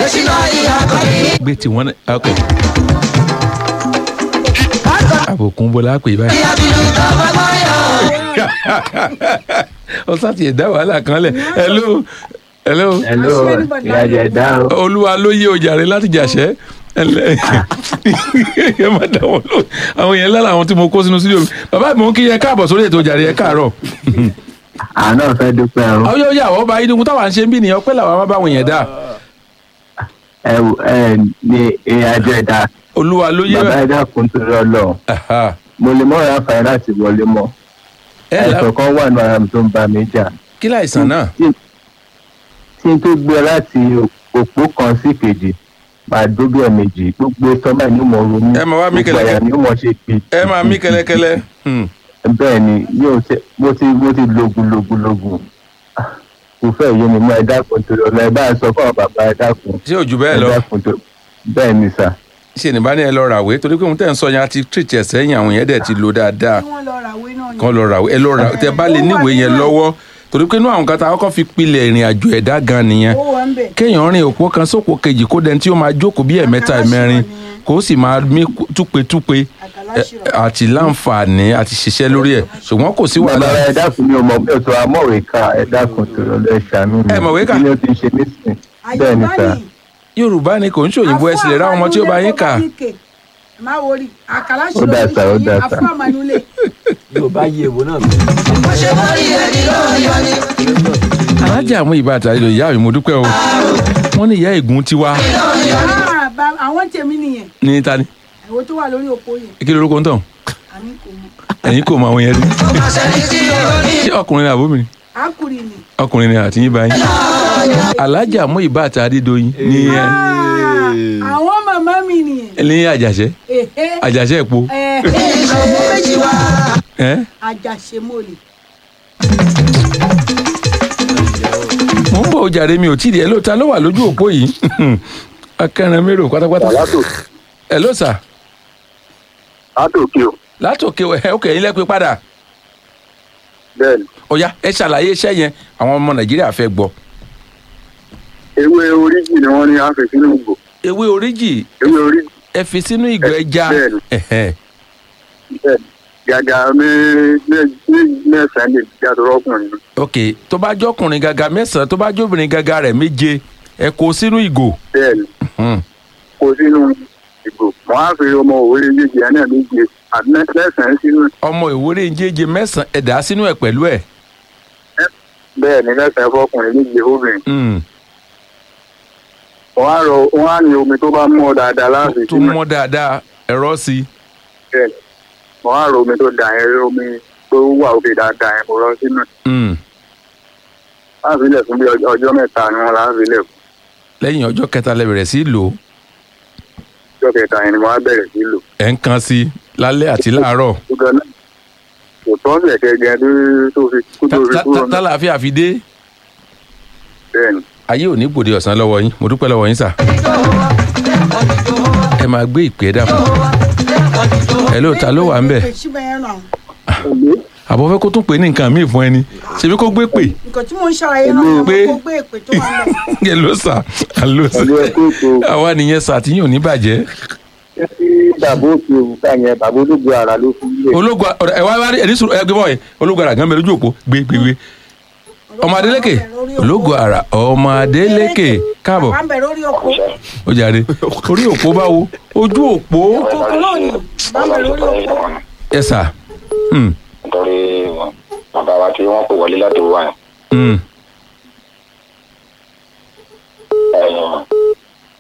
gbé tiwọn náà ok àbòkún bọ́lá pè báyìí ọ̀sán ti ẹ̀dá wàhálà kan lẹ̀ hello hello hello ìyájẹ dá o. olúwa ló yé ojàre láti jàṣẹ́ ẹlẹ ẹ má dá wọn lọ àwọn yẹn lára àwọn tí mo kó sínú sílẹ̀ mi bàbá mi ò ń kí yẹ káàbọ̀ sórí ètò ojàre ẹ káàárọ̀ àná fẹ́ dúpẹ́ o. àwọn yóò yà wọ́n bá yín táwọn à ń ṣe ń bí nìyẹn ọpẹ́ làwọn máa bá wọn yẹn dá ẹ ẹ ní ìyájẹ dá. olúwa ló yé bàbá ẹ dákun tó lọ lọ Aha. mo lè mọ ọ̀rọ̀ àǹfààní láti wọlé mọ́. ẹ là ẹ̀sọ̀ kan wà ní ara mi tó ń bá mi jà. kí láìsàn náà tí tí n tó gbé láti òpó kan sí kejì máa dó bí ẹ̀mejì gbogbo sọ́mà ní mo ronú Ẹ máa wá mí gbogbo àyà kẹlẹkẹ. ni ó mọ̀ ṣe pé ẹ máa mí kẹlẹkẹlẹ Hmm. bẹ́ẹ̀ ni yóò ṣe mo ti mo ti logun logun logun Ah, kò fẹ́ yé mi mọ́ ẹ dákun tó lọ ẹ bá a sọ fún ọ bàbá ẹ dákun ṣé òjò bẹ́ẹ̀ ẹ lọ dákun tó bẹ́ẹ̀ ni sà ṣe ní bá ní ẹ lọ ràwé torí pé òun tẹ̀ ń sọ yẹn àti tírìtì ẹ̀ sẹ́yìn àwọn yẹn dẹ̀ ti lò dáadáa kí wọ́n lọ ràwé náà ni. kan lọ ràwé ẹ lọ ràwé tẹ bá lè níwèé yẹn lọ́wọ́ torí pé inú àwọn kan tá a kọ́kọ́ fi pilẹ̀ ìrìn àjò ẹ̀dá gan nìyẹn ó wà ń bẹ̀. kéèyàn rìn òpó kan sópò kejì kó dẹni tí ó máa jókòó bí ẹ̀mẹ́ta ẹ̀mẹ́rin kó sì máa mí túpetúpe ẹ- àti láǹfààní àti ṣiṣẹ́ lórí ẹ̀ ṣùgbọ́n kò sí bàbá wàhálà ẹ dákun mi ò mọ̀ bí o tó amọ̀wé ká ẹ dákun tó lọ ẹ ṣàánú mi Ẹ mọ̀wé kà? kí ni ó ti ń ṣe nísìn bẹ́ẹ̀ ni sà yorùbá ni kò ń ṣòyìnbó ẹ sì lè rá ọmọ tí ó bá yín kà má wọrí àkàlà Ó dà sà, ó dà sà. àfọ àmàlùlẹ̀. yóò bá yé ewo náà alájà mú ìbá àtàlẹ́ lò ìyá mi mo dúpẹ́ o wọ́n ní ìyá ègún tiwa Ah, ba- àwọn tèmi nìyẹn ní tani àwọn tó wà lórí òpó yẹn kí lorúkọ ń tàn àní kò mọ ẹ̀yin kò mọ àwọn yẹn rí ṣé ọkùnrin ni àbóbìnrin àkùrì ni. ọkùnrin ni àti yín bá yín alájà mú ìbá àti adédọyìn ní ẹ Ah, àwọn màmá mi nìyẹn. ní àjàṣẹ Èhé. àjàṣẹ èpo Ẹ̀hé, ìṣòwò méjì wá. ẹ àjàṣemọ́lẹ̀. mò ń bọ̀ ó jàre mi ò tí ì rí ẹ lóòótọ́ ló wà lójú òpó yìí akẹ́rin mérò pátápátá ẹ ló sà látòkè o látòkè ẹ òkè yín lẹ́pẹ́ padà bẹ́ẹ̀ ni ọ̀ya ẹ ṣàlàyé iṣẹ́ yẹn àwọn ọmọ nàìjíríà fẹ́ gbọ́ ewé oríjì ni wọ́n ní á fi sínú ìgò ewé oríjì ewé oríjì ẹ fi sínú ìgò ẹja Bẹ́ẹ̀ni. ẹ̀hẹ́. bẹ́ẹ̀ ni gàgà mẹ́sàn-án lè jáde rọ́kùnrin ni. ok tó bá jọkùnrin gàgà mẹ́sàn-án tó bá jóbìnrin gàgà rẹ̀ méje ẹ kó sínú ìgò bẹ́ẹ̀ ni Hmm. kó sínú ìgò wọ́n á fi ọmọ òwe méjì ẹ̀ náà méje àti mẹ́sàn-án sínú ọmọ ìwúrí njéje mẹ́sàn-án ẹ dà á sínú ẹ̀ pẹ̀lú ẹ̀ bẹ́ẹ̀ ni mẹ́sàn-án fọkùnrin méje fóbìnrin Hmm. wọ́n á rọ wọ́n á ní omi tó bá mọ́ dáadáa láti tó sínú ẹ̀ mọ́ dáadáa ẹ̀rọ sí i bẹ́ẹ̀ ni wọ́n á rọ omi tó dà yẹn omi tó wà òkè dáadáa yẹn kò rọ sínú ẹ̀ Hmm. láti ilẹ̀ fún bí ọjọ́- ọjọ́ mẹ́ta ni wọ́n láti ilẹ̀ fún lẹ́yìn ọjọ́ kẹta lẹ bẹ̀rẹ̀ sí í lò ó ọjọ́ kẹta yẹn ni wọ́n á bẹ̀rẹ̀ sí lò ẹ̀ ń kan sí i lálẹ́ àti láàárọ̀ ṣùgbọ́n náà kò tọ́ lẹ̀kẹ́ gan tó fi kú tó fi Tá- kúrò tá- náà tálàáfíà fi dé bẹ́ẹ̀ ni. ayé ò ní gbòde ọ̀sán lọ́wọ́ yín mo dúpẹ́ lọ́wọ́ yín sà ẹ máa gbé ìpè dà fún ẹ ló ta ló wà ń bẹ̀ síbẹ̀ yẹn náà. àbọ̀ fẹ́ kó tún pè ní nǹkan míì fún ẹni ṣebí kó gbé pè nǹkan tí mò ń ṣàlàyé náà ni Pé- mo gbé èpè tó wà lọ. ẹ ló sà á ló sà Pẹ̀lú ẹkú ètò àwa nìyẹn sà tí yóò ní bàjẹ́ tí bàbá òkè òkúta yẹn bàbá olóògbé ara ló fún ilé. ológun ẹ wá wá rí ẹni sùn ẹ gbé bọ́ ẹ ológun àrà gan bẹ lójú òpó gbé gbé gbé ọmọ adélékè ológun àrà ọmọ adélékè káàbọ̀ bàbá ń bẹ̀ lórí òpó. ó jàre orí òpó báwo ojú òpó kòkó náà ni bàbá ń bẹ̀ lórí òpó. ẹ sà hmm, nítorí bàbá wa tí wọ́n pè wọlé láti wà hmm,